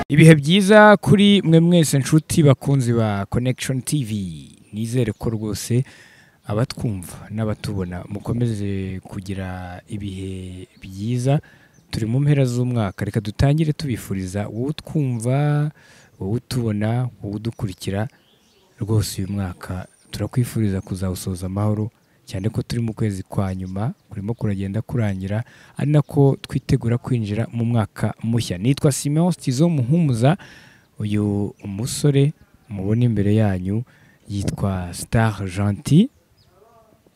ibihe byiza kuri mwe mwese nshuti bakunzi ba connection tv nizere ko rwose abatwumva n'abatubona mukomeze kugira ibihe byiza turi mu mpera z'umwaka reka dutangire tubifuriza wowe utwumva wowe utubona wowe udukurikira rwose uyu mwaka turakwifuriza kuzawusoza amahoro cyane ko turi mu kwezi kwa nyuma kurimo kuragenda kurangira ari nako twitegura kwinjira mu mwaka mushya nitwa simeon stizo muhumuza uyu musore mubona imbere yanyu yitwa star gentil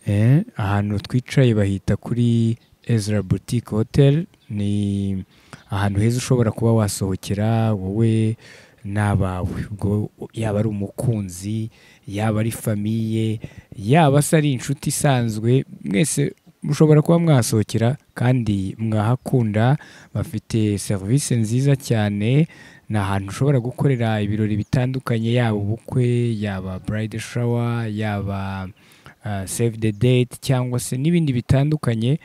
Eh, ahantu twicaye bahita kuri Ezra Boutique Hotel ni ahantu heza ushobora kuba wasohokera wowe n'abawe ubwo yaba ari umukunzi yaba ari famiye yaba se ari inshuti isanzwe mwese mushobora kuba mwasohokera kandi mwahakunda bafite serivisi nziza cyane ni ahantu ushobora gukorera ibirori bitandukanye yaba ubukwe yaba burayidi shawa yaba save the date cyangwa se n'ibindi bitandukanye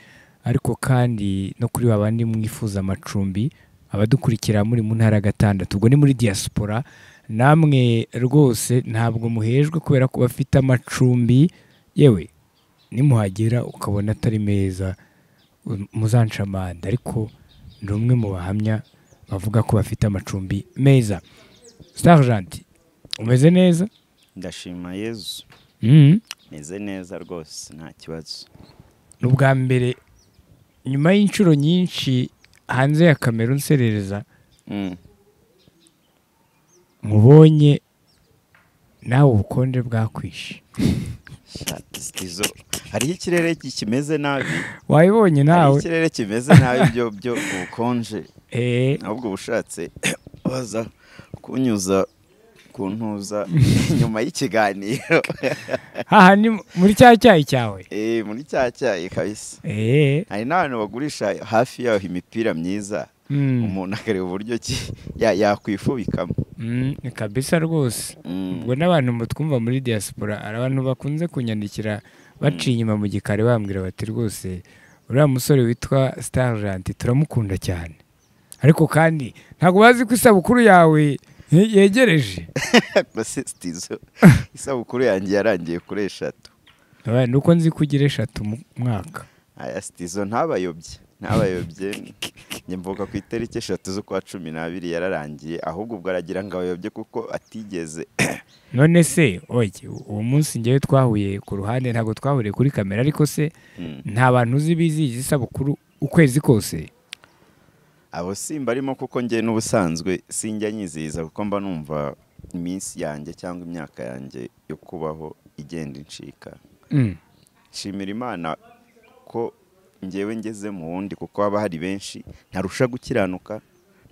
ariko kandi no kuri ba bandi mwifuza amacumbi abadukurikira muri mu ntara gatandatu ubwo ni muri diaspora namwe rwose ntabwo muhejwe kubera ko bafite amacumbi yewe nimuhagera ukabona atari meza muzanca amande ariko ni umwe mu bahamya bavuga ko bafite amacumbi meza sarjanti umeze neza ndashima yezu Mhm. meze neza rwose nta kibazo ni ubwa mbere nyuma y'inshuro nyinshi hanze ya kamera unserereza Mm. mubonye nawe ubukonje bwakwishe Shati sizo hariho ikirere ki- kimeze nabi wayibonye hariho nawe ikirere kimeze nabi byo byo ubukonje Eh, ahubwo ubushatse waza kunyuza kuntuza nyuma y'ikiganiro haha ni muri cya cyayi cyawe Eh, muri cya cyayi kabisa Eh, hari n'abantu bagurisha hafi yaho imipira myiza mm, umuntu akareba uburyo ki ya- yakwifubikamo mm, ni kabisa rwose Mm. ubwo n'abantu mutwumva muri diaspora hari abantu bakunze kunyandikira baciye inyuma mu gikari bambwira bati rwose uriya musore witwa starjanti turamukunda cyane ariko kandi ntabwo bazi ko isabukuru yawe ye- yegereje Gusa sitizo isabukuru yanjye yarangiye kuri eshatu Abaye, nuko nzi ko ugira eshatu mu mwaka aya sitizo ntabayobye ntabayobye njye mvuga ku itariki eshatu z'ukwa cumi n'abiri yararangiye ahubwo ubwo aragira ngo abayobye kuko atigeze none se oye uwo munsi ngewe twahuye ku ruhande ntabwo twahuriye kuri kamera ariko se Mm. nta bantu uzi bizihiza isabukuru ukwezi kose abo simba arimo kuko njye n'ubusanzwe sinjya nyizihiza kuko mba numva iminsi yanjye cyangwa imyaka yanjye yo kubaho igenda incika Mm, nshimira imana ko ngewe ngeze mu wundi kuko haba hari benshi ntarusha gukiranuka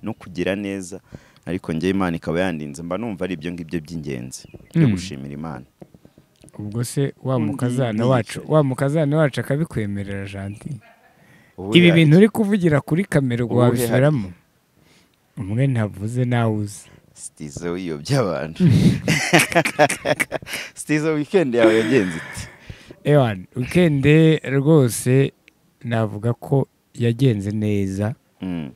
no kugira neza ariko ngewe imana ikaba yandinze mba numva ari ibyo ngibyo by'ingenzi byo Mm. gushimira imana ubwo se wa Undi mukazana yihishe. wacu wa mukazana wacu akabikwemerera janti Ubu ibi ya- bintu uri kuvugira kuri kamera ubwo Ubuhe wabisubiramo umwe ntavuze nawe uzi sitizo wiyobya abantu sitizo wikendi yawe yagenze iti ewan wikende rwose navuga ko yagenze neza Mm,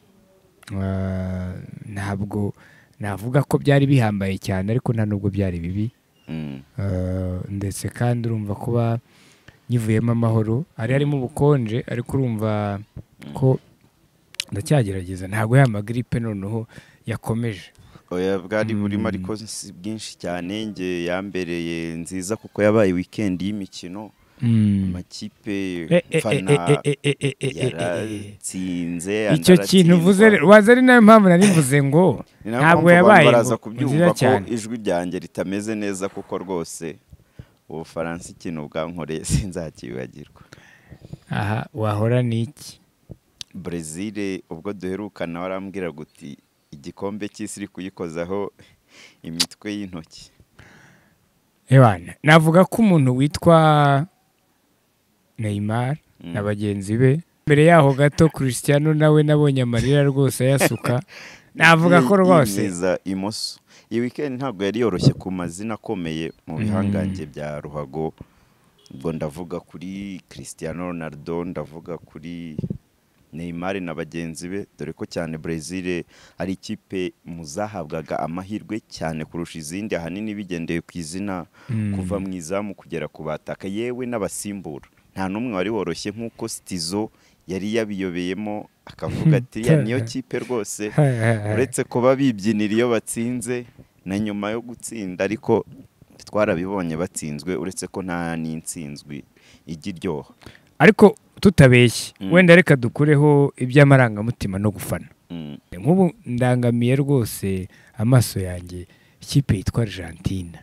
Ah, ntabwo navuga ko byari bihambaye cyane ariko nta nubwo byari bibi mm, Ah, ndetse kandi urumva kuba nyivuyemo amahoro hari harimo ubukonje ariko urumva ko ndacyagerageza ntabwo ya magiripe noneho yakomeje oya bwari burimo Mm. ariko si bwinshi cyane nge yambereye nziza kuko yabaye wikendi y'imikino Mm. amakipe Eh, eh, mfana eh, eh, eh, eh, eh, eh, eh, eh. yaratsinze icyo kintu uvuze waza ari nayo mpamvu nari mvuze ngo ntabwo yabaye baraza ngo- kubyumva nziza ko cyane ijwi ryanjye ritameze neza kuko rwose ubufaransa ikintu bwankoreye sinzakibagirwa aha wahora n'iki brezil ubwo duherukana warambwira guti igikombe cy'isi iri kuyikozaho imitwe y'intoki Ewana, navuga ko umuntu witwa Neymar Mm. na bagenzi be mbere yaho gato Cristiano nawe nabonye amarira rwose ayasuka navuga ko Yi- rwose yimyiza imoso iyi weekend ntabwo yari yoroshye ku mazina akomeye Mm. mu bihangange bya ruhago ubwo ndavuga kuri Cristiano Ronaldo ndavuga kuri Neymar na bagenzi be dore ko cyane Brazil ari ikipe mu zahabwaga amahirwe cyane kurusha izindi ahanini bigendeye ku izina kuva mu izamu kugera ku bataka yewe n'abasimbura nta n'umwe wari woroshye nk'uko Stizo yari yabiyobeyemo akavuga ati ya niyo kipe rwose uretse kuba bibyinira iyo batsinze na nyuma yo gutsinda ariko twarabibonye batsinzwe uretse ko nta n'insinzwi ijya iryoha ariko tutabeshye Mm. wenda reka dukureho iby'amarangamutima no gufana Mm, nk'ubu ndangamiye rwose amaso yanjye ikipe yitwa argentine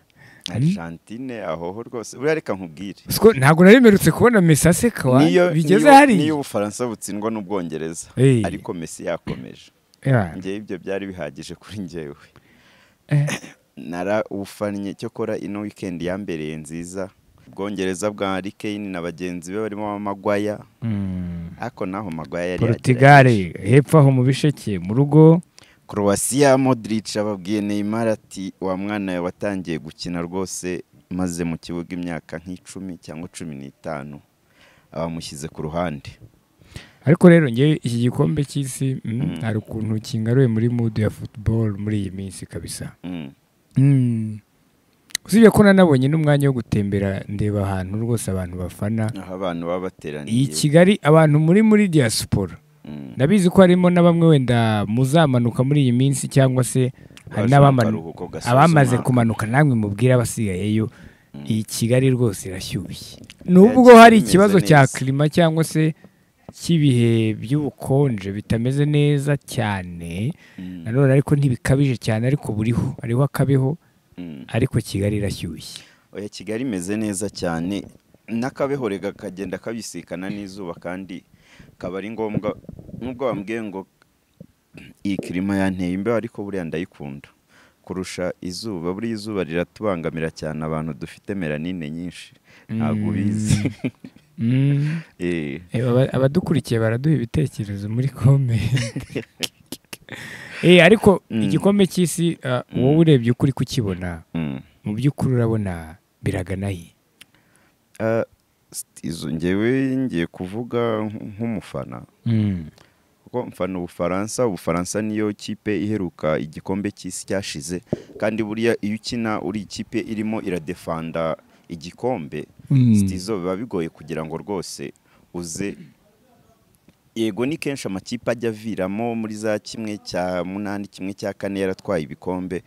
Argentine ahoho rwose buriya reka nkubwire Siko- ntabwo nari mperutse kubona messi aseka niyo bigeze niyo- hari niyo ubufaransa butsindwa n'ubwongereza Eh, ariko Messi yakomeje yeah. njyewe ibyo byari bihagije kuri njyewe Eh. narawufannye cyokora ino weekend yambereye nziza ubwongereza bwa Harry Kane na bagenzi be barimo amagwaya Mm. ariko naho magwaya yari Portugal yagerageje. hepfo aho mu bisheke mu rugo Croatia Modric ababwiye Neymar ati wa mwana we watangiye gukina rwose maze mu kibuga imyaka nk'icumi cyangwa cumi n'itanu abamushyize ku ruhande ariko rero njye iki gikombe cy'isi mm, Mm. hari ukuntu kingaruye muri mood ya football muri iyi minsi kabisa Mm. Mm. usibye ko nanabonye n'umwanya wo gutembera ndeba ahantu rwose abantu bafana aho abantu baba bateraniye iyi kigali abantu muri muri diaspora Mm. ndabizi ko harimo na bamwe wenda muzamanuka muri iyi minsi cyangwa se hari Baje mu n'abamanu- karuhuko gasoza abamaze umwaka. kumanuka namwe mubwire abasigayeyo Mm. iyi kigali rwose irashyushye nubwo Yagiye hari imeze ikibazo cya neza. kirima cyangwa se cy'ibihe by'ubukonje bitameze neza cyane Mm. nanone ariko ntibikabije cyane ariko buriho hariho akabeho Mm. ariko kigali irashyushye oya kigali imeze neza cyane n'akabehorega kagenda kabisikana n'izuba kandi kaba ari ngombwa nubwo bambwiye ngo iyi kirima yanteye imbeho ariko buriya ndayikunda kurusha izuba buriya izuba riratubangamira cyane abantu dufite melanine nyinshi ntabwo ubizi Mm. Eh, Eh, aba- abadukurikiye baraduha ibitekerezo muri komenti Eh, ariko Mm. igikombe cy'isi ah, wowe urebye ukuri kukibona mm. mu by'ukuri urabona biraganaye Ah, izo ngewe ngiye kuvuga nk- nk'umufana kuko mfana ubufaransa ubufaransa niyo kipe iheruka igikombe cy'isi cyashize kandi buriya iyo ukina uri ikipe irimo iradefanda igikombe sitizo biba bigoye kugira ngo rwose uze yego ni kenshi amakipe ajya aviramo muri za kimwe cya munani kimwe cya kane yaratwaye ibikombe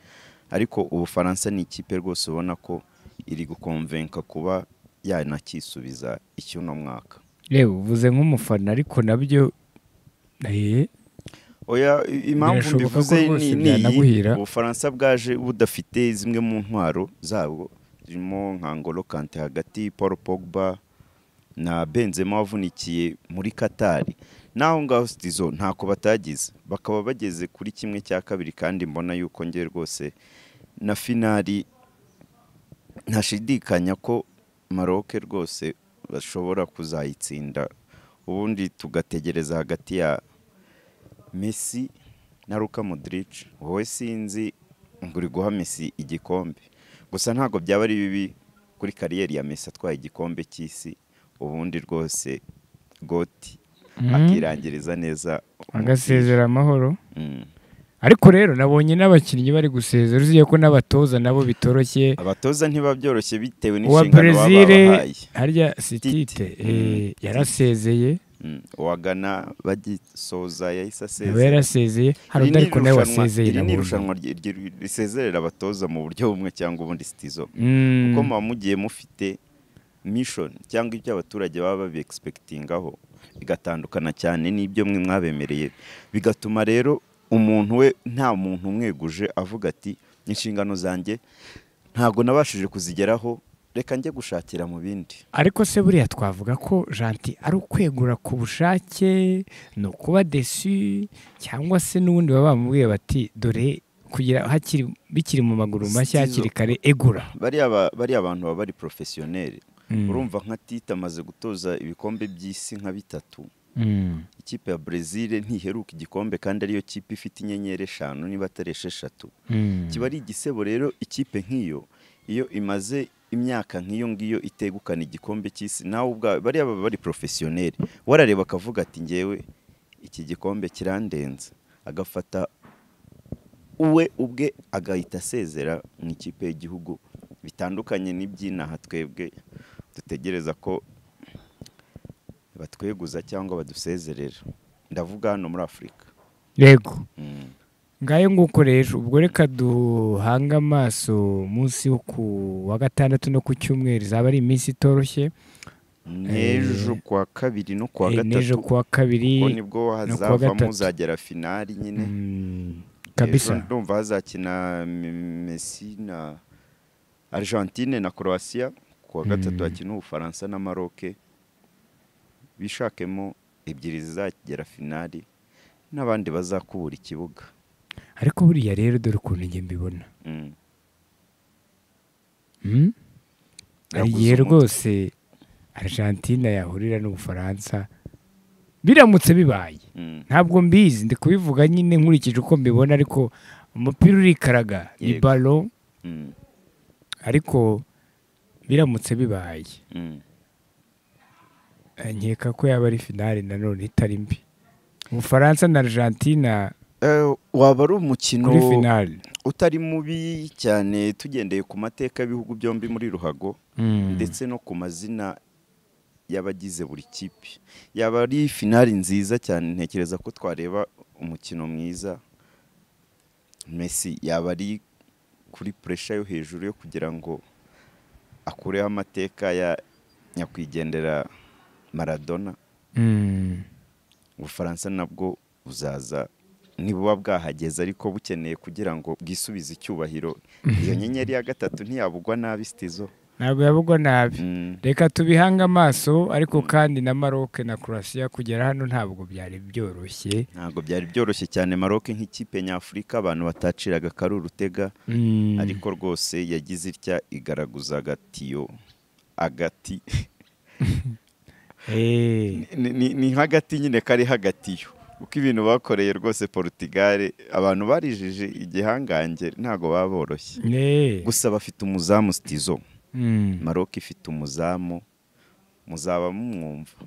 ariko ubufaransa ni ikipe rwose ubona ko iri gukomvenka kuba yanakisubiza icy'uno mwaka reba uvuze nk'umufana ariko nabyo eh, Oya i- impamvu Birashoboka ko mbivuze rwose ni ni iyi byanaguhira. ubufaransa bwaje budafite zimwe mu ntwaro zabwo zirimo nka Ngolo Kante hagati Paul Pogba na Benzema wavunikiye muri Katari naho ngaho Stizo ntako batagize bakaba bageze kuri kimwe cya kabiri kandi mbona yuko nge rwose na finali ntashidikanya ko Maroc rwose bashobora kuzayitsinda ubundi tugategereza hagati ya Messi na Luka Modric wowe sinzi ngo uri guha Messi igikombe gusa ntabwo byaba ari bibi kuri kariyeri ya Messi atwaye igikombe cy'isi ubundi rwose goti Mm. akirangiriza neza umupira. agasezera amahoro Mm. ariko rero nabonye n'abakinnyi bari gusezera uziye ko n'abatoza nabo bitoroshye abatoza ntibabyoroshye bitewe uwa n'inshingano baba brezil babahaye harya sitite Tite. eh, Mm. yarasezeye Mm. uwagana bagisoza yahise aba asezera yarasezeye hari Iri undi ni ariko nawe irushanwa- wasezeye iri ni nabonye. irushanwa ry- ry- risezerera abatoza mu buryo bumwe cyangwa ubundi sitizo Mm. kuko muba mugiye mufite mission cyangwa ibyo abaturage baba babi expectingaho bigatandukana cyane n'ibyo mwe mwabemereye bigatuma rero umuntu we nta muntu umweguje avuga ati inshingano zanjye ntabwo nabashije kuzigeraho reka njye gushakira mu bindi ariko se buriya twavuga ko janti ari ukwegura ku bushake ni ukuba desu cyangwa se n'ubundi baba bamubwiye bati dore kugira hakiri bikiri mu maguru mashya Stizo. hakiri kare egura bariya ba- bariya bantu baba bari professionel Mm. urumva nka Tite amaze gutoza ibikombe by'isi nka bitatu Mm. ikipe ya Brazil ntiheruka igikombe kandi ariyo kipe ifite inyenyeri eshanu niba atari esheshatu Mm. kiba ari igisebo rero ikipe nk'iyo iyo imaze imyaka nk'iyo ngiyo itegukana igikombe cy'isi nawe ubwawe bariya baba bari porofesiyoneri warareba akavuga ati ngewe iki gikombe kirandenze agafata uwe ubwe agahita asezera mu ikipe y'igihugu bitandukanye n'iby'inaha twebwe dutegereza ko batweguza cyangwa badusezerera ndavuga hano muri afurika yego Mm. ngayo nguko rero ubwo reka duhange amaso munsi wo ku wa gatandatu no ku cyumweru izaba ari iminsi itoroshye n'ejo kuwa kabiri no kuwa Eh, n'ejo gatatu kuwa ubwo kabiri nibwo gatatu. hazavamo uzagera finali nyine Mm, Ejo kabisa ndumva hazakina M- Messi na Argentine na Croatia kuwa gatatu Mm. hakina Ubufaransa na Maroc bishakemo ebyiri zizagera finali n'abandi bazakubura ikibuga ariko buriya rero dore ukuntu njye mbibona Mm. Mm? hari Yaguze igihe umutwe. rwose argentine yahurira n'ubufaransa biramutse bibaye Mm. ntabwo mbizi ndi kubivuga nyine nkurikije uko mbibona ariko umupira urikaraga ni Yego. balo Mm. ariko biramutse bibaye Mm. Eh, nkeka ko yaba ari finale nanone itari mbi ubufaransa na argentina Eh, waba ari umukino kuri finale utari mubi cyane tugendeye ku mateka y'ibihugu byombi muri ruhago Mm. ndetse no ku mazina y'abagize buri kipe yaba ari finali nziza cyane ntekereza ko twareba umukino mwiza Messi yaba ari kuri puresha yo hejuru yo kugira ngo akureho amateka ya nyakwigendera Maradona Mm. ubufaransa nabwo buzaza nibuba bwahageze ariko bukeneye kugira ngo bwisubize icyubahiro iyo nyenyeri ya gatatu ntiyabugwa nabi sitizo ntabwo yabugwa nabi Mm. reka tubihange amaso ariko kandi na maroke na croatia kugera hano ntabwo byari byoroshye ntabwo byari byoroshye cyane maroc nk'ikipe nyafurika abantu bataciraga akari urutega Mm. ariko rwose yagize itya igaraguza agatiyo agati Eh, Ni- ni- ni nk'agati nyine kari hagatiyo kuko ibintu bakoreye rwose portugal abantu barijije igihangange ntabwo baba boroshye eh. gusa bafite umuzamu sitizo Mm. maroc ifite umuzamu muzaba mumwumva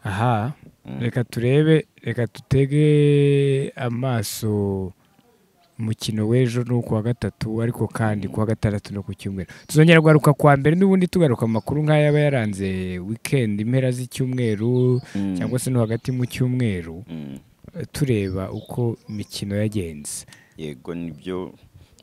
aha Mm. reka turebe reka dutege amaso umukino w'ejo ni ukuwa gatatu ariko kandi kuwa gatandatu no ku cyumweru tuzongera kugaruka kwa mbere n'ubundi tugaruka amakuru nk'ayaba yaranze wikendi impera z'icyumweru Mm. cyangwa se no hagati mu cyumweru Mm. eh, tureba uko imikino yagenze yego nibyo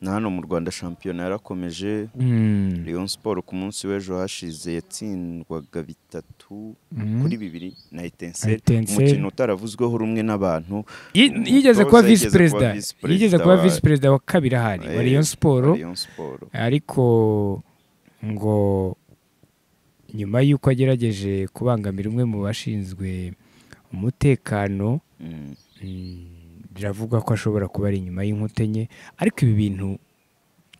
na hano mu rwanda shampiyona yarakomeje Mm. Rayon Sport ku munsi w'ejo hashize yatsindwaga bitatu Mm. kuri bibiri na Etincelle Etincelle. umukino utaravuzweho rumwe n'abantu Yi- Umutoza yigeze kuba yigeze visi kuba perezida visi perezida yigeze kuba wa- visi perezida wa kabiri ahari wa Eh, Rayon Sport Rayon Sport ariko ngo nyuma y'uko agerageje kubangamira umwe mu bashinzwe umutekano Mm, mm, biravuga ko ashobora kuba ari inyuma y'inkuta enye ariko ibi bintu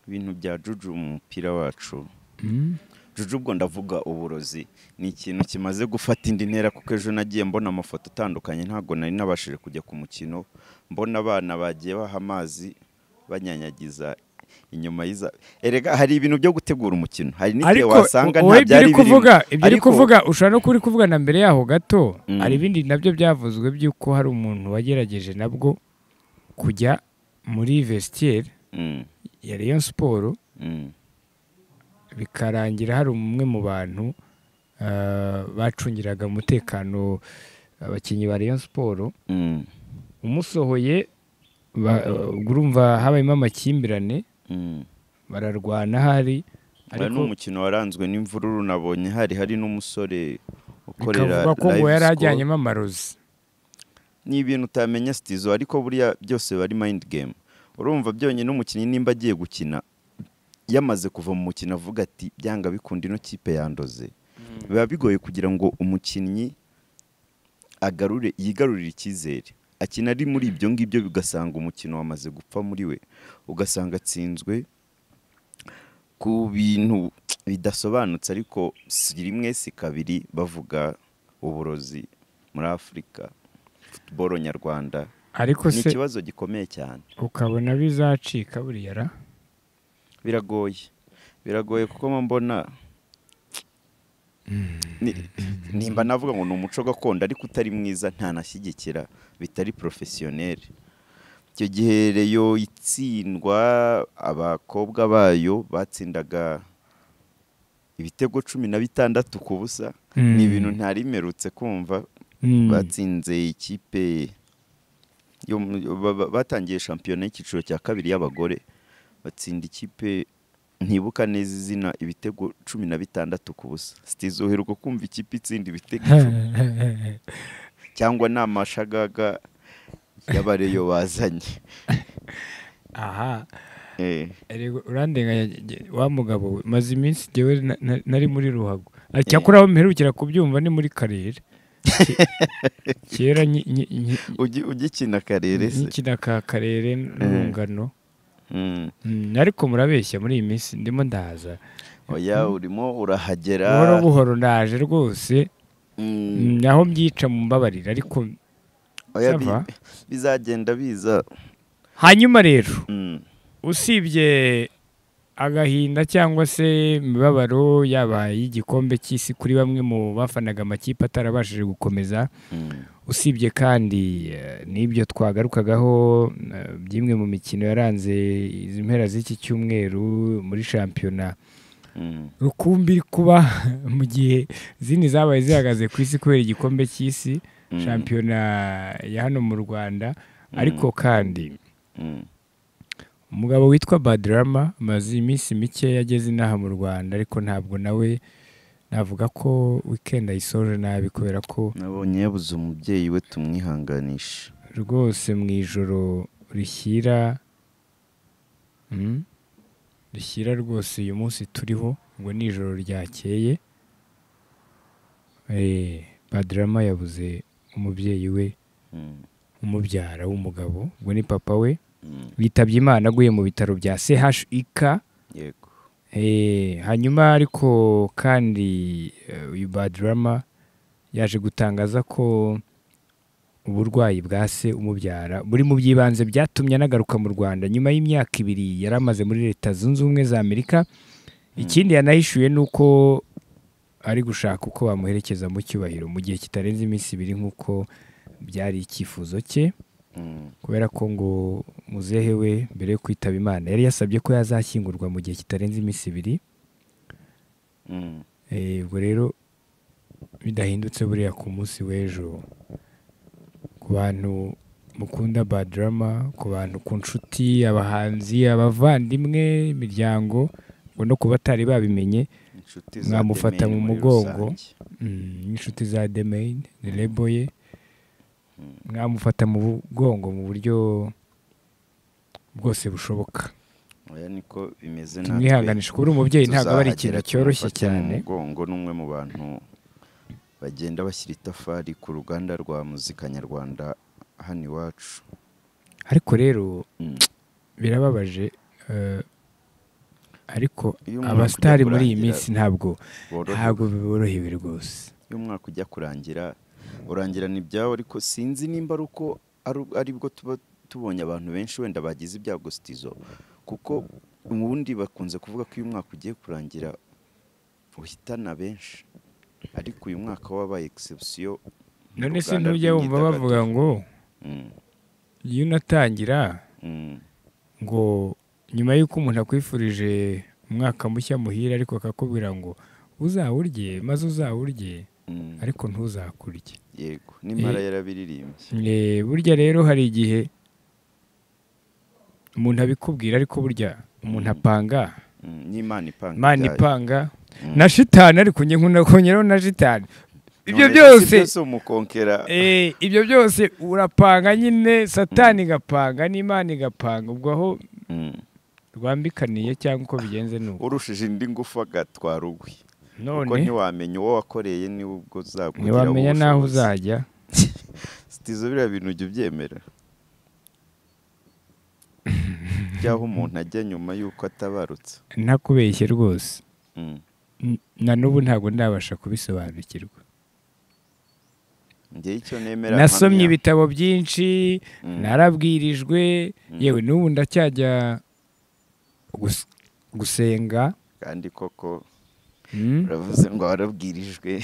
ibintu bya Juju mu mupira wacu mm, Juju ubwo ndavuga uburozi ni ikintu kimaze gufata indi ntera kuko ejo nagiye mbona amafoto atandukanye ntabwo nari nabashije kujya ku mukino mbona abana bagiye baha amazi banyanyagiza inyuma y'iza erega hari ibintu byo gutegura umukino hari n'igihe ariko wasanga wowe nta ibyo byari uri birimo kuvuga ibyo uri Ariko- kuvuga ushobora no kuba uri kuvuga na mbere yaho gato Mm. hari ibindi nabyo byavuzwe by'uko hari umuntu wagerageje nabwo kujya muri vestiaire Mm, ya Rayon Sport mm. bikarangira hari umwe mu bantu ah, bacungiraga umutekano abakinnyi ba Rayon Sport Mm, umusohoye ba- urumva habayemo amakimbirane mm. bararwana hari Hari n'umukino waranzwe n'imvururu nabonye hari hari n'umusore ukorera bikavugwa ko ngo live yari score. ajyanyemo amarozi ni ibintu utamenya sitizo ariko buriya byose biba ari mayindi gemu urumva byonyine umukinnyi nimba agiye gukina yamaze kuva mu mukino avuga ati byanga bikunda ino kipe yandoze biba bigoye kugira ngo umukinnyi agarure yigarurire icyizere akina ari muri ibyo ngibyo bigasanga umukino wamaze gupfa muri we ugasanga atsinzwe ku bintu bidasobanutse ariko si rimwe si kabiri bavuga uburozi muri afurika futuboro nyarwanda ariko ni se ikibazo gikomeye cyane ukabona bizacika buriya ra biragoye biragoye kuko mba mbona ni- nimba navuga ngo ni umuco gakondo ariko utari mwiza ntanashyigikira bitari porofesiyoneri icyo gihe reyo itsindwa abakobwa bayo batsindaga ibitego cumi na bitandatu ku busa Mm. ni ibintu ntari merutse kumva Mm. batsinze ikipe yo mu- ba- ba- batangiye shampiyona y'icyiciro cya kabiri y'abagore batsinda ikipe ntibuka neza izina ibitego cumi na bitandatu ku busa sitizoherwa kumva ikipe itsinda ibitego icumi. cyangwa ni amashagaga y'abareyo bazanye aha Eh, erega urandenganya jye- wa mugabo maze iminsi jyewe na- na- nari muri ruhago Ah, cyakora aho mperukira kubyumva ni muri karere Ke- kera nyi- nyi- nyi- ugi- ugikina akarere se nkina ka karere n'urungano Mm. Mm, ariko murabeshya muri iyi minsi ndimo ndaza oya urimo urahagera buhoro buhoro ndaje rwose Mm. Mm, aho mbyica mu mbabarira ariko oya bi- Sava. bizagenda biza hanyuma rero Mm. usibye agahinda cyangwa se imibabaro yaba y'igikombe cy'isi kuri bamwe mu bafanaga amakipe atarabashije gukomeza Mm. usibye kandi eh, n'ibyo twagarukagaho eh, by'imwe mu mikino yaranze izi mpera z'iki cyumweru muri shampiyona Mm. rukumbi iri kuba mu gihe izindi zabaye zihagaze ku isi kubera igikombe cy'isi Mm. shampiyona ya hano mu rwanda Mm. ariko kandi Mm. umugabo witwa badirama amaze iminsi mike yageze inaha mu rwanda ariko ntabwo nawe navuga ko wikendi ayisoje nabi kubera ko nabonye yabuze umubyeyi we tumwihanganisha rwose mu ijoro rishyira Mm. rishyira rwose uyu munsi turiho ngo ni ijoro ryakeye Eh, badirama yabuze umubyeyi we Mm. umubyara w'umugabo ngo ni papa we Mm. bitabye imana aguye mu bitaro bya chik yego Eh, hanyuma ariko kandi eh, uyu badirama yaje gutangaza ko uburwayi bwa se umubyara buri mu by'ibanze byatumye anagaruka mu rwanda nyuma y'imyaka ibiri yari amaze muri leta zunze ubumwe za amerika ikindi yanahishuye ni uko ari gushaka uko bamuherekeza mu cyubahiro mu gihe kitarenze iminsi ibiri nk'uko byari icyifuzo cye Mm. kubera ko ngo muzehe we mbere yo kwitaba imana yari yasabye ko yazashyingurwa mu gihe kitarenze iminsi ibiri Mm. Eh, ubwo rero bidahindutse buriya ku munsi w'ejo ku bantu mukunda badrama ku bantu ku nshuti abahanzi abavandimwe imiryango ngo no ku batari babimenye inshuti za mwamufata Demeni mu muri mugongo rusange. Mm, n'inshuti za demain ni rebo ye mwamufata mu mugongo mu buryo bwose bushoboka oya niko bimeze tumwihanganisha kuba uri umubyeyi ntabwo aba ari ikintu tuzahagera cyoroshye tumufate mu cyane mugongo n'umwe mu bantu bagenda bashyira itafari ku ruganda rwa muzika nyarwanda hano iwacu ariko rero Mm. birababaje eh, ariko Iyo umuntu abasitari akwiye muri iyi kurangira minsi ntabwo Borohewe. ntabwo biborohewe rwose iyo umwaka ujya kurangira urangirana ibyawe ariko sinzi nimba ari uko ari- ari bwo tuba tubonye abantu benshi wenda bagize ibyago sitizo kuko ubundi bakunze kuvuga ko iyo umwaka ugiye kurangira uhitana benshi ariko uyu mwaka wabaye egisepsiyo none se ntujya wumva bavuga ngo iyo unatangira ngo nyuma y'uko umuntu akwifurije umwaka mushya muhire ariko akakubwira ngo uzawurye maze uzawurye ariko ntuzakurye yego n'impara Eh. yarabiririmbye Eh, burya rero hari igihe umuntu abikubwira ariko burya umuntu apanga Mm, n'imana ipanga imana ibyayo. ipanga Mm. na shitani ariko njye nkunakongeraho na shitani ibyo None se byose umukonkera eh, ibyo byose urapanga nyine satani igapanga n'imana igapanga ubwo aho Mm. rwambikaniye cyangwa uko bigenze ni uko urushije indi ngufu agatwara ugwi kuko none ntiwamenya uwo wakoreye niwe ubwo uzakugiraho ntiwamenya n'aho ubushobozi. uzajya sitizo biriya bintu ujya ubyemera by'aho umuntu ajya nyuma y'uko atabarutse ntakubeshye rwose Mm. N- na n'ubu ntabwo ndabasha kubisobanukirwa njyewe icyo nemera nasomye mpamya. ibitabo byinshi Mm. narabwirijwe Mm. yewe n'ubu ndacyajya gus- gusenga kandi koko uravuze ngo warabwirijwe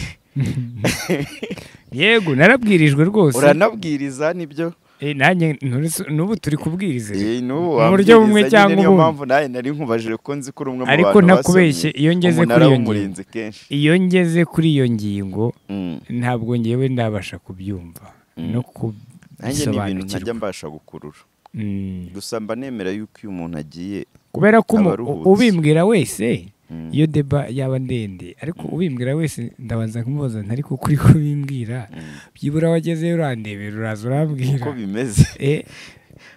yego narabwirijwe rwose uranabwiriza nibyo Eh, nanjye nturetse- n'ubu turi kubwiriza Eh, n'ubu Mu buryo wabwiriza bumwe nyine cyangwa niyo ubundi. mpamvu nawe nari nkubajije ko nzi ko uri umwe mu bantu ariko ntakubeshye iyo ngeze kuri umunara iyo ngingo w'umurinzi kenshi iyo ngeze kuri iyo ngingo Mm. ntabwo ngewe ndabasha kubyumva no nanjye ni ibintu ntajya kubisobanukirwa mbasha gukurura Mm. gusa mba nemera yuko iyo umuntu agiye kubera ko umu- Abaruhutse. ubimbwira wese Mm. iyo deba yaba ndende ariko ubimbwira wese ndabanza kumubaza ntari kuko uri kubimbwira Mm. byibura wagezeyo urandebera uraza urambwira uko bimeze Eh,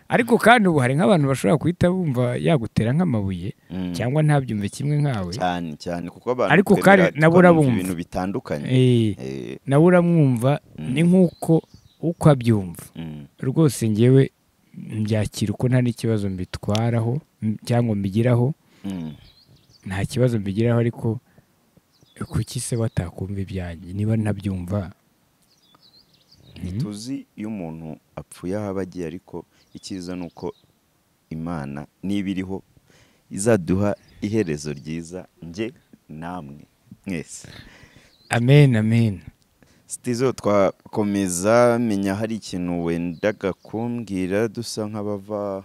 ariko kandi ubu hari nk'abantu bashobora guhita bumva yagutera nk'amabuye Mm. cyangwa ntabyumve kimwe nkawe cyane cyane kuko abantu Ariko twemera kandi nabo twumva urabumva. ibintu bitandukanye Eh, Eh, nawe uramwumva ni nk'uko uko abyumva mm, rwose ngewe mbyakira uko nta n'ikibazo mbitwaraho m- cyangwa mbigiraho mm. nta kibazo mbigiraho ariko kuki se batakumva ibyanjye niba ntabyumva ntituzi iyo umuntu apfuye aho aba agiye ariko icyiza ni uko imana niba iriho izaduha iherezo ryiza njye namwe mwese amen amen sitizo twakomeza menya hari ikintu wendaga kumbwira dusa nk'abava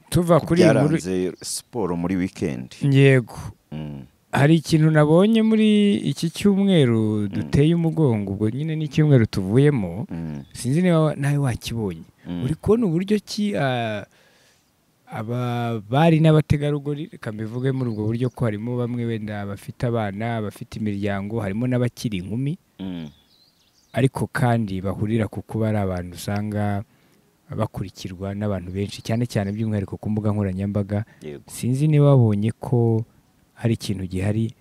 tuva ku kuri iyi nkuru byaranze siporo muri wikendi yego Mm, hari ikintu nabonye muri iki cyumweru duteye umugongo ubwo nyine ni icyumweru tuvuyemo mm, sinzi niba wa- nawe wakibonye mm. uri kubona uburyo ki ah, aba bari n'abategarugori reka mbivuge muri ubwo buryo ko harimo bamwe wenda bafite abana bafite imiryango harimo n'abakiri inkumi Mm, ariko kandi bahurira ku kuba ari abantu usanga bakurikirwa n'abantu benshi cyane cyane by'umwihariko ku mbuga nkoranyambaga yego sinzi niba wabonye ko hari ikintu gihari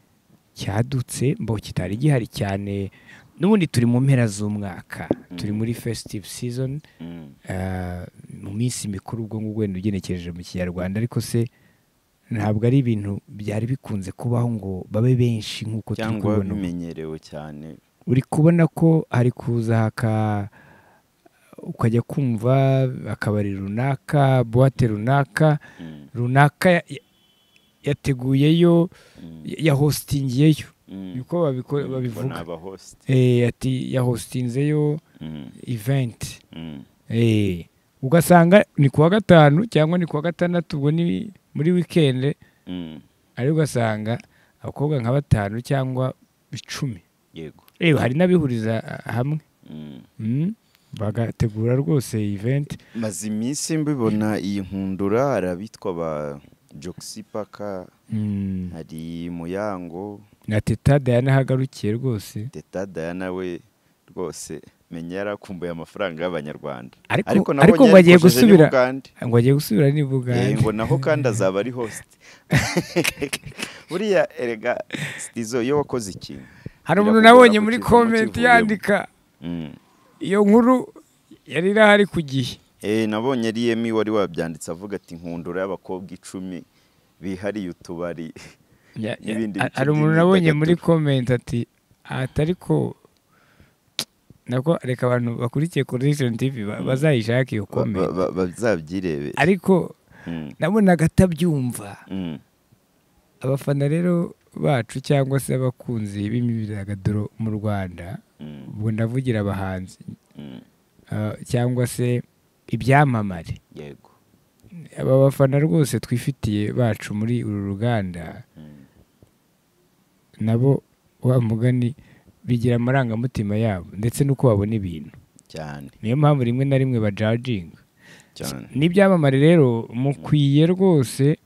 cyadutse mbo kitari gihari cyane n'ubundi turi mu mpera z'umwaka turi muri festive season Mm, ah, mu minsi mikuru ubwo ngubwo wenda ugenekereje mu kinyarwanda ariko se ntabwo ari ibintu byari bikunze kubaho ngo babe benshi nk'uko turi cyangwa kubibona ubu bimenyerewe cyane uri kubona ko hari kuza haka ukajya kumva akabari runaka buwate runaka Mm, runaka ya- ya- yateguyeyo mm, ya- ya hositingiyeyo mm. niko babiko- Ngo ni babivuga abahost. Eh, ati ya hositinzeyo Mm, eventi mm, Eh, ugasanga ni kuwa gatanu cyangwa ni kuwa gatandatu ubwo ni muri wikendi mm. ariko ugasanga abakobwa nka batanu cyangwa icumi yego Eh, hari n'abihuriza ah, hamwe Mm. Mm, bagategura rwose event maze iminsi mbibona iyi nkundura hari abitwa ba jogisi paka Mm, hari muyango na teta dayana ahagarukiye rwose teta dayana we rwose menya yarakumbuye amafaranga y'abanyarwanda Ariko- nabonye ariko ngo agiye yarikojeje gusubira. n'Ubugande. ngo agiye gusubira ni Eh, ngo bugande naho kandi azaba ari host buriya erega izo iyo wakoze ikintu hari umuntu birakugora nabonye muri kukivamo komenti kivuyemo. yandika Mm. iyo nkuru yari irahari ku gihe Eh, nabonye ari yemi wari wabyanditse avuga ati nkundura y'abakobwa icumi bihariye utubari Ya- ya- N'ibindi ha- bice hari umuntu by'imyidagaduro. nabonye muri komenti ati atari ko nako reka abantu bakurikiye connection tv ba- bazayishake iyo Ba- ba- komenti ba- bazabyirebe ariko Mm, nabonaga atabyumva mm, abafana rero bacu cyangwa se abakunzi b'imyidagaduro mu rwanda mm, ubwo ndavugira abahanzi mm. ah, cyangwa se ibyamamare yego aba bafana rwose twifitiye bacu muri uru ruganda Mm, nabo wa mugani bigira amarangamutima yabo ndetse n'uko babona ibintu cyane niyo mpamvu rimwe na rimwe bajajinga cyane n'ibyamamare rero mukwiye rwose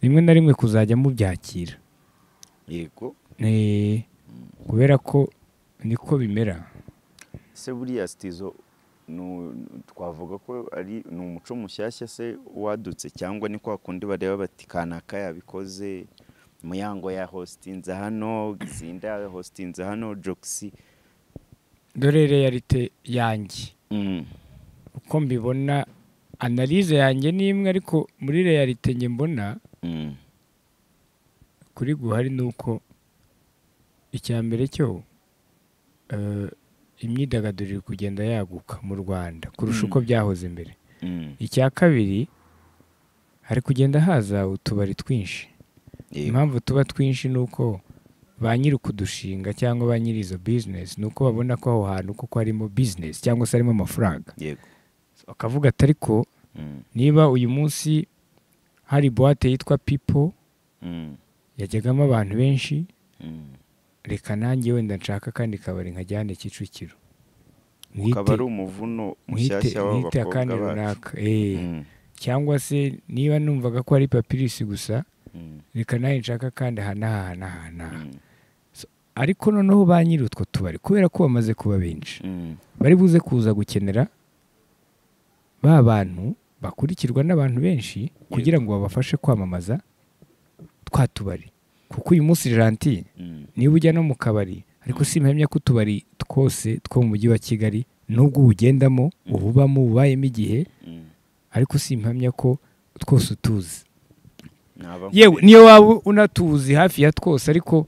rimwe na rimwe kuzajya mubyakira yego Eh, kubera ko niko bimera se buriya sitizo nu- nu- twavuga ko ari ni umuco mushyashya se wadutse cyangwa ni kwa kundi bareba bati kanaka yabikoze muyango ya hositinze hano gizinda ya hositinze hano jogisi dore realite yanjye Mm, uko mbibona analize yanjye ni imwe ariko muri realite njye mbona mm, kuri guhari ni uko icya mbere cyo eh, imyidagaduro iri kugenda yaguka mu rwanda kurusha Mm. uko byahoze mbere mm, icya kabiri hari kugenda haza utubari twinshi yego, impamvu tuba twinshi ni uko ba nyiri ukudushinga cyangwa ba nyiri izo bizinesi ni uko babona ko aho hantu koko harimo bizinesi cyangwa se harimo amafaranga yego bakavuga ati ariko Mm, niba uyu munsi hari buwate yitwa pipo mm, yajyagamo abantu benshi mm. reka nanjye wenda nshaka kandi kabari nkajyane kicukiro ukaba ari umuvuno mushyashya w'aba mwite akandi bakobwa bacu runaka eh. Mm, cyangwa se niba numvaga ko ari papirisi gusa mm, reka nanjye nshaka kandi aha n'aha n'aha n'aha mm, ariko noneho ba nyiri utwo tubari kubera ko bamaze kuba benshi mm. bari buze kuza gukenera ba bantu bakurikirwa n'abantu benshi kugira ngo babafashe kwamamaza twa tubari kuko uyu munsi janti Mm, niba ujya no mu kabari ariko simpamya ko utubari twose two mu mujyi wa kigali nubwo uwugendamo ububamo ububayemo igihe mm. ariko simpamya ko twose utuzi Naba yewe nkureba. niyo waba unatuzi hafi ya twose ariko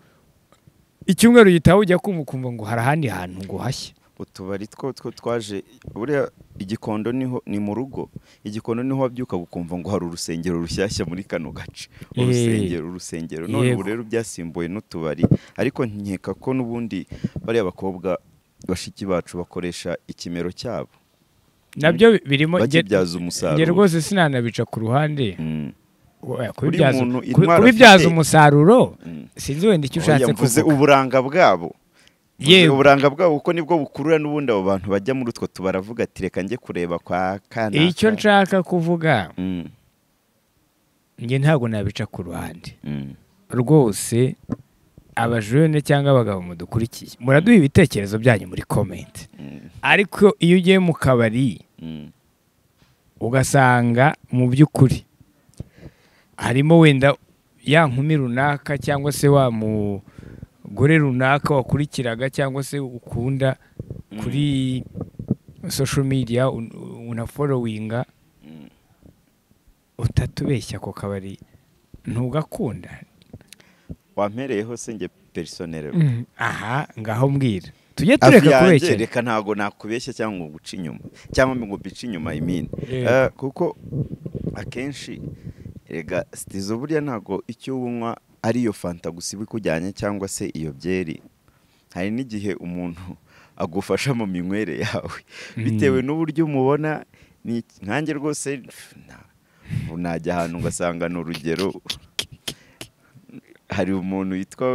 icyumweru gitaha ujya kumva ukumva ngo hari ahandi hantu ngo hashye utubari two two twaje buriya igikondo niho ni mu rugo igikondo niho wabyuka ukumva ngo hari urusengero rushyashya muri kano gace Eh. urusengero urusengero none Yego. ubu rero byasimbuwe n'utubari ariko nkeka ko n'ubundi bariya bakobwa bashiki bacu bakoresha ikimero cyabo nabyo birimo bakibyaza njye umusaruro rwose sinanabica ku ruhande Mm, Oya, Buriya kubibyaza- umuntu kubi- intwaro kubibyaza afite- umusaruro mm. sinzi wenda icyo Oya, ushatse mvuze kuvuga uburanga bwabo Mvuze Yewe. uburanga bwabo kuko nibwo bukurura n'ubundi abo bantu bajya muri utwo tubaravuga ati reka njye kureba kwa kanaka icyo nshaka kuvuga Mm, njye ntabwo nabica ku ruhande mm, rwose abajene cyangwa abagabo mudukurikiye muraduha ibitekerezo byanyu muri komenti mm, ariko iyo ugiye mu kabari mm. ugasanga mu by'ukuri harimo wenda ya nkumi runaka cyangwa se wa mugore runaka wakurikiraga cyangwa se ukunda kuri social media un- unaforowinga Mm. utatubeshya ku kabari ntugakunda wampereyeho se njye perisonere Mm, aha ngaho mbwira tujye hafi tureka yanjye kubekera reka ntabwo nakubeshya cyangwa ngo guca inyuma cyangwa ngo mbice inyuma imini Yego. Eh, kuko akenshi rega sitizo buriya ntabwo icyo unywa ari iyo fanta gusa iba ikujyanye cyangwa se iyo byeri hari n'igihe umuntu agufasha mu minywere yawe bitewe n'uburyo umubona ni nkanjye rwose pf, na- ubu najya ahantu ugasanga ni urugero hari umuntu witwa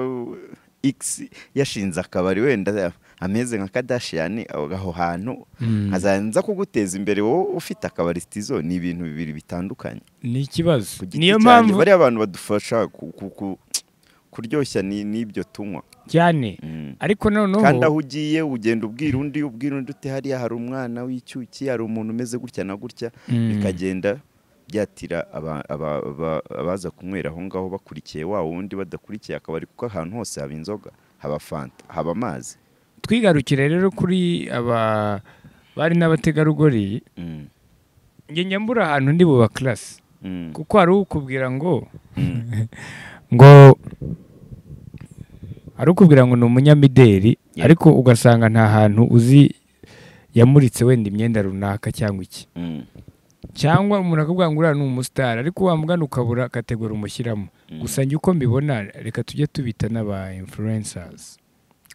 x yashinze akabari wenda ameze nka kadashiyani aho hantu Mm. nkaza kuguteza imbere wowe ufite akabari sitizo ni ibintu bibiri bitandukanye ni ikibazo Ku giti niyo cyanjye, mpamvu bariya abantu badufasha ku- ku- ku- kuryoshya ni- n'ibyo tunywa cyane Mm. ariko kandi aho noneho ugiye ugenda ubwira undi ubwira undi uti hariya hari umwana w'icyuki hari umuntu umeze gutya na gutya Mm. bikagenda byatira aba- aba- aba- abaza kunywera aho ngaho bakurikiye wa wundi badakurikiye akabari kuko ahantu hose haba inzoga haba fanta haba amazi twigarukire rero kuri aba bari n'abategarugori Mm, njye njya mbura ahantu ndi buba class mm, kuko hari ukubwira ngo mm, ngo hari ukubwira ngo ni umunyamideli Yeah. ariko ugasanga nta hantu uzi yamuritse wenda imyenda runaka cyangwa iki mm, cyangwa umuntu akabwira ngo uriya ni umusitari ariko wamugana ukabura kategori umushyiramo Mm. gusa njye uko mbibona reka tujye tubita n'aba influencers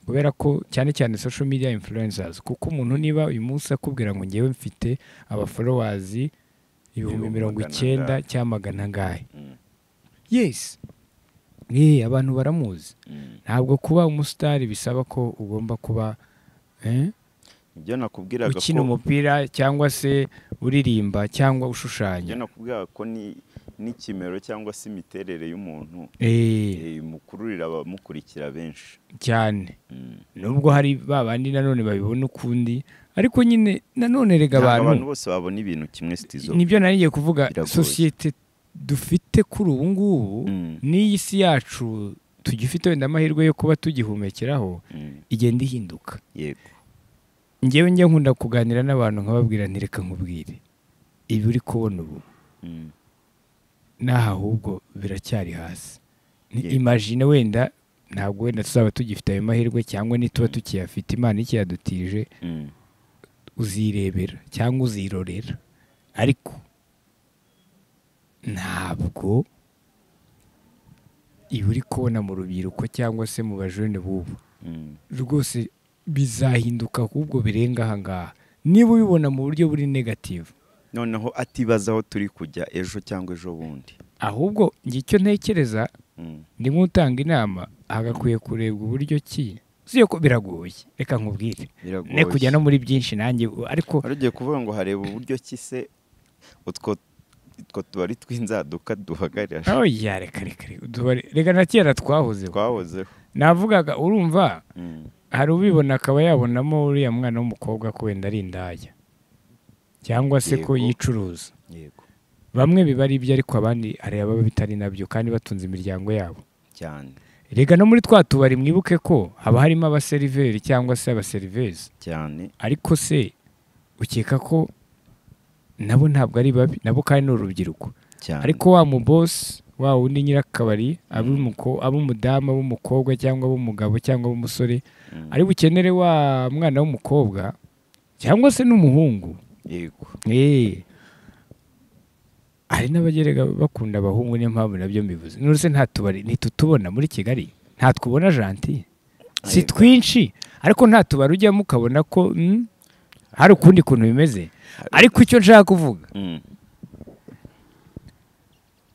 kubera ko cyane cyane social media influencers kuko umuntu niba uyu munsi akubwira ngo ngewe mfite aba followers ibihumbi Ibihumbi mirongo magana icyenda angahe. cyangwa magana angahe mm, yes eh abantu baramuzi mm. ntabwo kuba umusitari bisaba ko ugomba kuba eh, ibyo nakubwiraga ukina ko umupira cyangwa se uririmba cyangwa ushushanya ibyo nakubwiraga ko ni n'ikimero cyangwa se imiterere y'umuntu eh eh, imukururira abamukurikira benshi cyane Mm. nubwo hari ba bandi nanone babibona ukundi ariko nyine nanone rega Ntabwo abantu abantu bose babona ibintu kimwe sitizo nibyo nari ngiye kuvuga Biragoye. sosiyete dufite kuri ubu ngubu Mm, n'iyi si yacu tugifite wenda amahirwe yo kuba tugihumekeraho mm, igenda ihinduka yego ngewe njya nkunda kuganira n'abantu nkababwira nti reka nkubwire ibi uri kubona ubu Mm, n'aha ahubwo biracyari hasi Ni Yego. imagine wenda ntabwo wenda tuzaba tugifite ayo mahirwe cyangwa nituba tukiyafite imana ikiyadutije mm, uzirebera cyangwa uzirorera ariko ntabwo iba uri kubona mu rubyiruko cyangwa se mu bajene b'ubu Mm. rwose bizahinduka ahubwo birenga aha ngaha niba ubibona mu buryo buri negativu noneho atibaza aho turi kujya ejo cyangwa ejo bundi ahubwo njye icyo ntekereza Mm. ndi nk'utanga inama hagakwiye kurebwa uburyo ki si ko biragoye reka nkubwire Biragoye. ne kujya no muri byinshi nanjye u- ariko wari ugiye kuvuga ngo hareba uburyo ki se utwo utwo tubari tw'inzaduka duhagarira aho ya reka reka reka utubari- reka na kera twahozeho twahozeho navugaga urumva Mm. hari ubibona akaba yabonamo uriya mwana w'umukobwa ko wenda ari indaya cyangwa se ko Yego. yicuruza yego bamwe biba ari ibyo ariko abandi hari ababa bitari nabyo kandi batunze imiryango yabo cyane rega no muri twa tubari mwibuke ko haba harimo abaseriveri cyangwa se abaserivezi cyane ariko se ukeka ko nabo ntabwo ari babi nabo kandi ni urubyiruko cyane ariko wa mubosi wa wundi nyirakabari aba umuko- aba umudamu aba umukobwa cyangwa aba umugabo cyangwa aba umusore Mm. ari bukenere wa mwana w'umukobwa cyangwa se n'umuhungu yego Eh. hari n'abagerega bakunda abahungu niyo mpamvu nabyo mbivuze nuruse nta tubari ntitutubona muri kigali nta twubona janti si Yego. twinshi ariko nta tubari ujyamo ukabona ko mm, hari ukundi kuntu bimeze ariko icyo nshaka kuvuga Mm.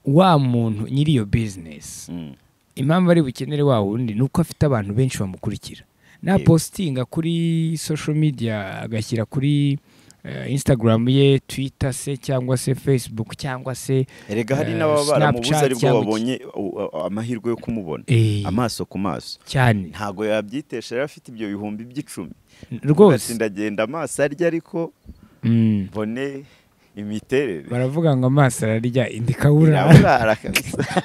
wa muntu nyiri iyo bizinesi Mm. impamvu ari bukenere wa wundi ni uko afite abantu benshi bamukurikira Yego. napositinga kuri social media agashyira kuri eh, instagram ye twitter se cyangwa se facebook cyangwa se erega hari Eh, n'ababa baramubuze Snapchat aribwo cyangwa iki- babonye uh, uh, amahirwe yo kumubona eh, amaso ku maso cyane ntabwo yabyitesha yari afite ibyo bihumbi by'icumi Ati, rwose ndagenda amaso arya ariko Mm. mbone imiterere baravuga ngo amaso ararya indi kabura Iraburara kabisa.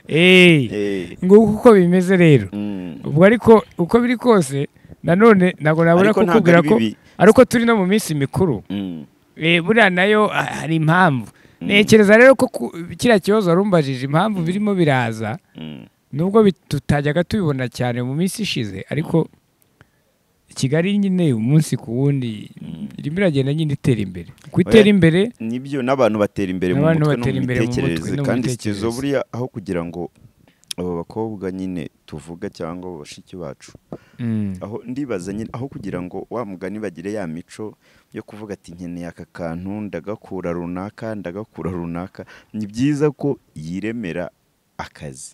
Eh, Eh, nguko uko bimeze rero mm. ubwo ariko uko biri kose nanone ntabwo nabura Ariko ntabwo kukubwira ari ko bibi. ariko turi no mu minsi mikuru Mm. Eh, buriya nayo ah, hari impamvu Mm. ntekereza rero ko ku- kiriya kibazo warumbajije impamvu birimo biraza Mm. nubwo bit- tutajyaga tubibona cyane mu minsi ishize ariko kigali nyine umunsi ku wundi irimo iragenda nyine itera imbere ku itera imbere nibyo n'abantu batera imbere mu N'abantu mutwe no batera mu imbere mu mutwe mitekerereze no mu kandi mitekerereze. izo buriya aho kugira ngo abo bakobwa nyine tuvuga cyangwa abo bashiki bacu Mm. aho ndibaza nyine aho kugira ngo wa mugani bagire ya mico yo kuvuga ati nkeneye aka kantu ndagakura runaka ndagakura runaka ni byiza ko yiremera akazi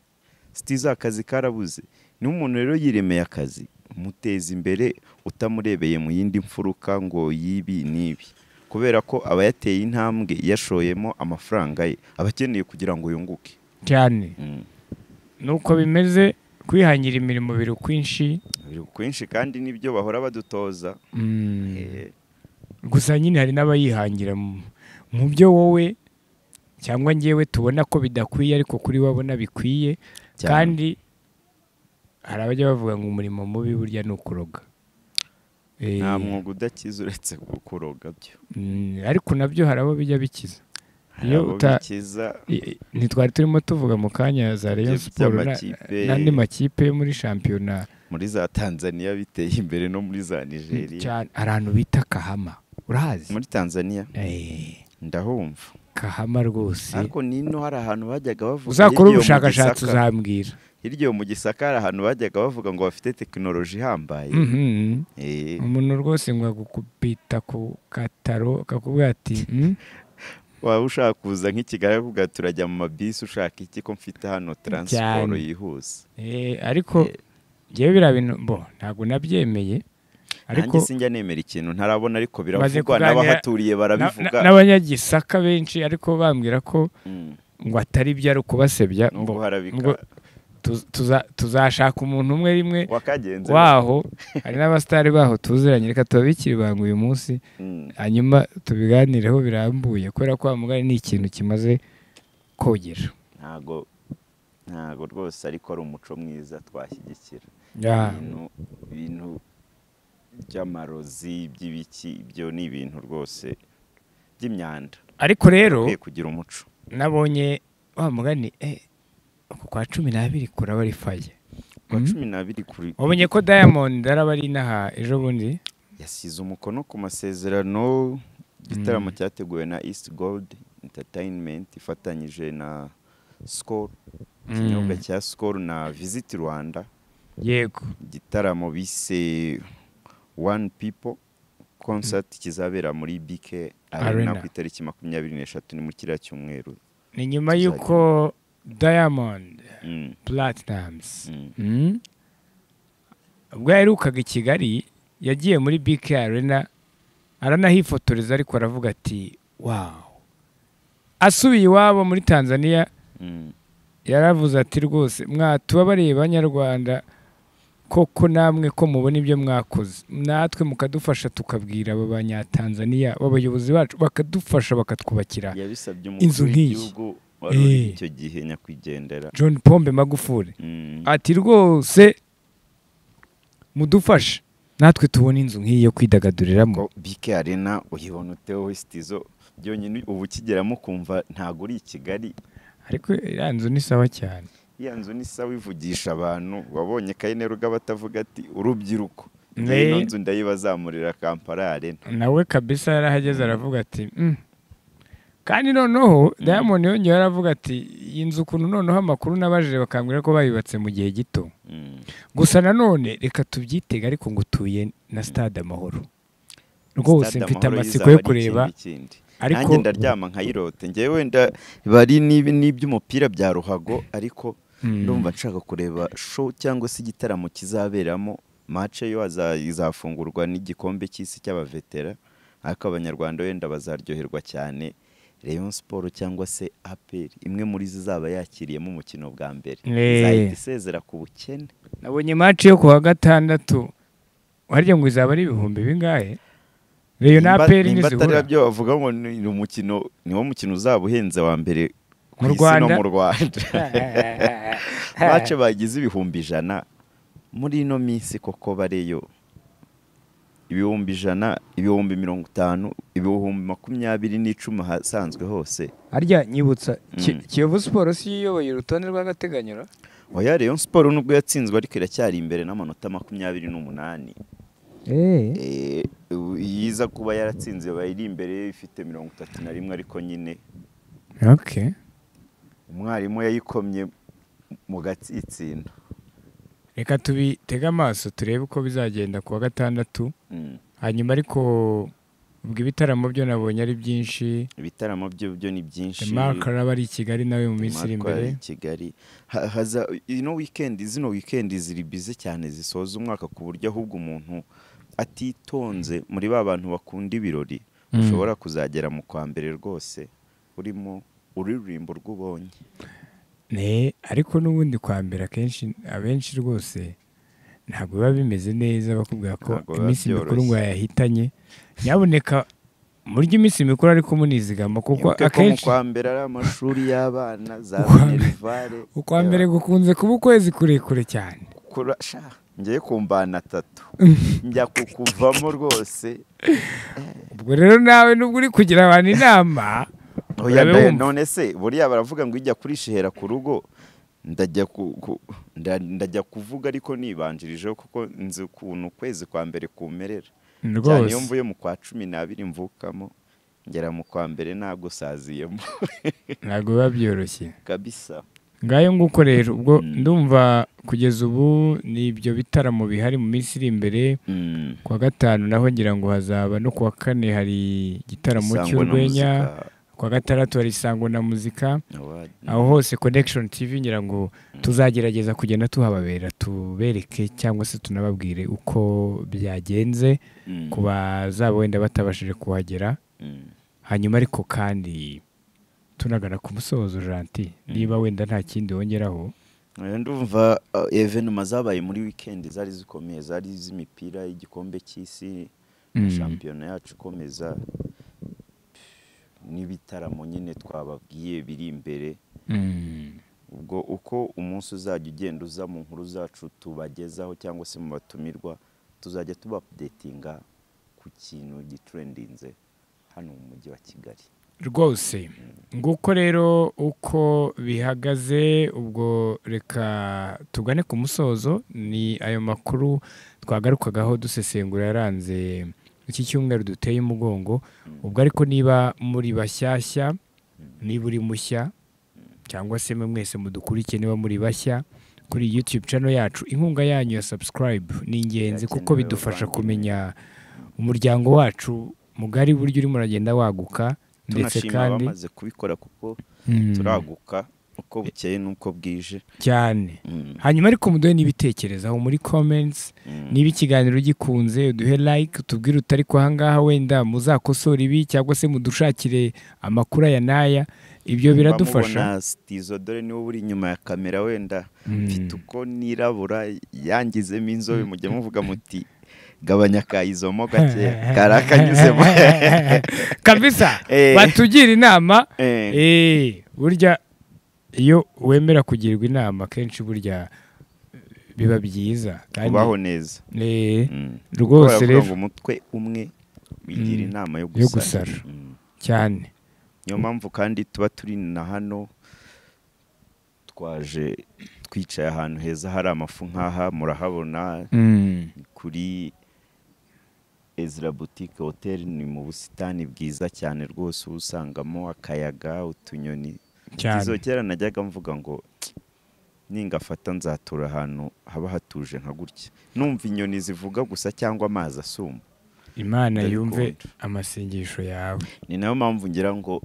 sitiza akazi karabuze niba umuntu rero yiremeye akazi muteza imbere utamurebeye mu yindi mfuruka ngo yibi n'ibi kubera ko aba yateye intambwe yashoyemo amafaranga ye aba akeneye kugira ngo yunguke cyane Mm. nuko bimeze kwihangira imirimo biri ukwinshi Biri kwinshi kandi nibyo bahora badutoza Mm. Eh, gusa nyine hari n'abayihangira mu- mu byo wowe cyangwa ngewe tubona ko bidakwiye ariko kuri wabona bikwiye cyane. kandi hari abajya bavuga ngo umurimo mubi burya ni ukuroga Eh, nta mwuga udakiza uretse kuroga byo mm, ariko nabyo hari abo bijya bikiza Hari Iyo abo uta- bikiza I- i- ntitwari turimo tuvuga mu kanya za Rayon ibyo Sport na- by'amakipe n'andi makipe yo muri shampiyona muri za tanzaniya biteye imbere no muri za nigeria cyane hari ahantu bita kahama urahazi muri tanzaniya Eh, ndahumva kahama rwose ariko n'ino hari ahantu bajyaga bavuga uzakora hirya iyo mu ubushakashatsi Gisaka- uzambwira hirya yo mu gisaka hari ahantu bajyaga bavuga ngo bafite tekinoloji ihambaye Mhm. Eh, umuntu rwose ngo agukubita ku kataro akakubwira ati "Mm, waba ushaka kuza nk'ikigali akavuga ati, turajya mu mabisi ushaka iki ko mfite hano taransiporo yihuse Eh, ariko ngewe biriya bintu bo ntabwo nabyemeye ariko nanjye sinjya nemera ikintu ntarabona ariko Maze biravugwa kuganira- n'abahaturiye na- barabivuga na- n'abanyagisaka benshi ariko bambwira ko Mm. ngo atari byo ari ukubasebya nubwo ngo harabika ngo tuz- tuza- tuzashaka umuntu umwe rimwe wakagenze waho hari n'abasitari baho tuziranye reka tubabikire ibanga uyu munsi Mm. hanyuma tubiganireho birambuye kubera ko wa mugani ni ikintu kimaze kogera ntago ntago rwose ariko ari umuco mwiza twashyigikira Ya. ibintu ibintu by'amarozi by'ibiki ibyo ni ibintu rwose by'imyanda ariko rero ukwiye kugira umuco nabonye wa mugani eh, uku kwa cumi n'abiri kuraba ari faye kwa Mm. cumi n'abiri kuri wabonye ko diamond araba ari inaha ejo bundi yasize umukono ku masezerano igitaramo cyateguwe na east gold entertainment ifatanyije na sikoro Mm. ikinyobwa cya sikoro na visiti rwanda yego igitaramo bise wani pipo konsati kizabera muri bike arena Arena. ku itariki makumyabiri n'eshatu ni mu kiriya cyumweru ni nyuma y'uko diamond Mm, platnumz mm, Mm. ubwo yaherukaga i kigali yagiye muri bk arena aranahifotoreza ariko aravuga ati wawu asubiye iwabo muri tanzania mm. yaravuze ati rwose mwatubabariye banyarwanda koko namwe ko mubona ibyo mwakoze natwe mukadufasha tukabwira aba banyatanzaniya b'abayobozi bacu bakadufasha bakatwubakira yabisabye Inzu umukuru nk'iyi. w'igihugu wari uri Eh. icyo gihe nyakwigendera john pombe magufuri Mm, ati rwose mudufashe natwe tubona inzu nk'iyi yo kwidagaduriramo ko bike arena uyibona uteho wesitizo byonyine ubu ukigeramo ukumva ntabwo uri i kigali ariko iriya nzu ni sawa cyane iya nzu ni sawa ivugisha abantu wabonye kayine rugaba atavuga ati urubyiruko Ne. ino nzu ndayibazamurira kampala arena nawe kabisa yarahageze aravuga ati "Mm." kandi noneho diamond yongeye aravuga ati iyi nzu ukuntu noneho amakuru n'abajije bakambwira ko bayubatse mu gihe gito Mm. gusa nanone reka tubyitege ariko ngo utuye na stade amahoro rwose Stade mfite Amahoro amatsiko yizaba yo ari kureba ikindi kindi. ariko nanjye ndaryama nkayirote ngewe wenda bari n'ibi- n'iby'umupira bya ruhago ariko Mm. ndumva nshaka kureba show cyangwa se igitaramo kizaberamo mace yo aza- izafungurwa n'igikombe cy'isi cy'abavetera ariko abanyarwanda wenda bazaryoherwa cyane Rayon Sport cyangwa se APR imwe muri zo izaba yakiriyemo umukino bwa mbere Eh. izahita isezera ku bukene nabonye match yo kuwa gatandatu harya ngo izaba ari ibihumbi bingahe reyo na Nimba- aperi nimba atari nizihura byo bavuga ngo ni umukino niwo mukino uzaba uhenze wa mbere ku Mu isi no Rwanda? mu Rwanda bace bagize ibihumbi ijana muri ino minsi koko bareyo ibihumbi ijana ibihumbi mirongo itanu ibihumbi makumyabiri n'icumi ahasanzwe hose harya nyibutsa Ki- Mm. kiyovu siporo si yo iyoboye urutonde rw'agateganyo oya Rayon Sport nubwo yatsinzwe ariko iracyari imbere n'amanota makumyabiri n'umunani Eh, u- yiza kuba yaratsinze yabaye iri imbere ifite mirongo itatu na rimwe ariko nyine okay umwarimu yayikomye mu gatsinsino reka tubitege amaso turebe uko bizagenda kuwa gatandatu hanyuma ariko ubwo ibitaramo byo nabonye ari byinshi ibitaramo byo byo ni byinshi mark araba ari i kigali nawe mu minsi iri Marco ari imbere i kigali Ha- haza ino wikendi zino wikendi ziri bize cyane zisoza umwaka ku buryo ahubwo umuntu atitonze muri ba bantu bakunda ibirori Mm. ushobora kuzagera mu kwa mbere rwose urimo ururirimbo rw'ubonye ne ariko n'ubundi kwambera akenshi abenshi rwose ntabwo biba bimeze neza bakubwira ko Ntabwo biba iminsi mikuru byoroshye. ngo yayahitanye nyaboneka murya iminsi mikuru ariko munizigama kuko Mwibuke ko mu akenshi kwa mbere ari amashuri y'abana za Ukwa mbere- minerivare ukwa mbere gukunze kuba ukwezi kurekure cyane Kura- sha ngiye kumbana atatu njya kukuvamo rwose ubwo rero nawe nubwo uri kugira abantu inama Oya, urabe nda- wumva. none se buriya baravuga ngo ijya kurisha ihera ku rugo ndajya ku- ku- nda- ndajya kuvuga ariko nibanjirijeho kuko nzi ukuntu ukwezi kwa mbere kumerera cyane iyo rwose mvuye mu kwa cumi n'abiri mvukamo ngera mu kwa mbere nagusaziyemo ntabwo biba byoroshye kabisa ngayo nguko rero ubwo Mm. ndumva kugeza ubu ni ibyo bitaramo bihari mu minsi iri imbere Mm. kuwa gatanu naho ngira ngo hazaba no kuwa kane hari igitaramo Sangwa na cy'urwenya muzika, kuwa gatandatu hari isango na muzika award. aho hose connection tv ngira ngo tuzagerageza kugenda tuhababera tubereke cyangwa se tunababwire uko byagenze Mm. ku bazaba wenda batabashije kuhagera Mm. hanyuma ariko kandi tunagana ku musozo janti niba wenda nta kindi wongeraho Eh, ndumva uh, evenema zabaye muri weekend zari zikomeye zari iz'imipira y'igikombe cy'isi Mm. shampiyona yacu ikomeza n'ibitaramo nyine twababwiye biri imbere ubwo uko umunsi uzajya ugenda uza mu nkuru zacu tubagezaho cyangwa se mu batumirwa tuzajya tuba updatinga ku kintu gitrendinze hano mu mujyi wa kigali rwose nguko rero uko bihagaze ubwo reka tugane ku musozo ni ayo makuru twagarukagaho dusesengura yaranze iki cyumweru duteye umugongo ubwo ariko niba muri bashyashya niba uri mushya cyangwa se mwe mwese mudukurikiye niba muri bashya kuri YouTube channel yacu inkunga yanyu ya subscribe ni ingenzi kuko Birakenewe bidufasha bavandimwe. kumenya umuryango wacu mugari buryo urimo uragenda waguka ndetse tunashima kandi abamaze kubikora kuko Mm, turaguka uko bukeye n'uko bwije cyane Mm, hanyuma ariko muduhe n'ibitekerezo aho muri comments mm. niba ikiganiro ugikunze uduhe like tubwire utari kwa ahangaha wenda muzakosora ibi cyangwa se mudushakire amakuru aya n'aya ibyo biradufasha Mubona Stizo dore niwe uri inyuma ya kamera wenda Mm. mfite uko nirabura yangizemo inzobe mujya muvuga muti gabanya akayizomo gakeya kari akanyuzemo kabisa Eh. batugira inama Eh, Eh, burya iyo wemera kugirwa inama kenshi burya biba byiza kandi kubaho neza Eh, Mm. rwose Kubera rero ngo umutwe umwe wigira Mm. inama yo Yo gusara gusara. Mm. cyane niyo mpamvu kandi tuba turi na hano twaje twicaye ahantu heza hari amafu nk'aha murahabona Mm. kuri Ezra Boutique Hotel ni mu busitani bwiza cyane rwose uba usangamo akayaga utunyoni cyane izo kera najyaga mvuga ngo ningafata nzatura ahantu haba hatuje nka gutya numva inyoni zivuga gusa cyangwa amazi asuma imana yumve Ndabikunda. amasengesho yawe ni nayo mpamvu ngira ngo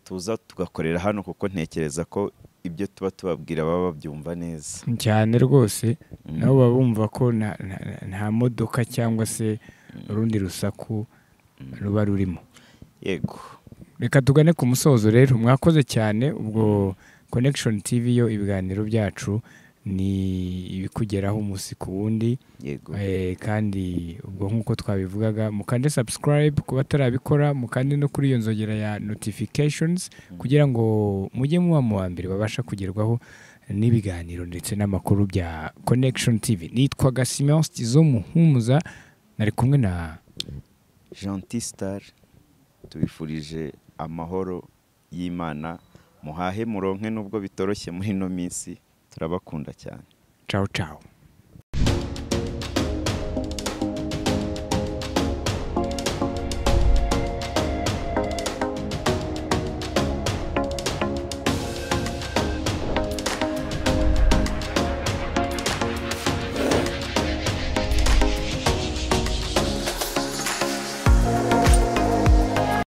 tuza tugakorera hano kuko ntekereza ko ibyo tuba tubabwira baba babyumva neza cyane rwose Mm. nabo baba bumva ko nta nta- nta modoka cyangwa se urundi rusaku ruba rurimo yego reka tugane ku musozo rero mwakoze cyane ubwo connection tv yo ibiganiro byacu ni ibikugeraho umunsi ku wundi yego Eh, kandi ubwo nk'uko twabivugaga mukande subscribe ku batarabikora mukande no kuri iyo nzogera ya notifications kugira ngo mujye muba mu wa mbere babasha kugerwaho n'ibiganiro ndetse n'amakuru bya connection tv nitwaga simensi zo muhumuza nari kumwe na gentil star tubifurije amahoro y'imana muhahe muronke nubwo bitoroshye muri ino minsi turabakunda cyane cawu cawu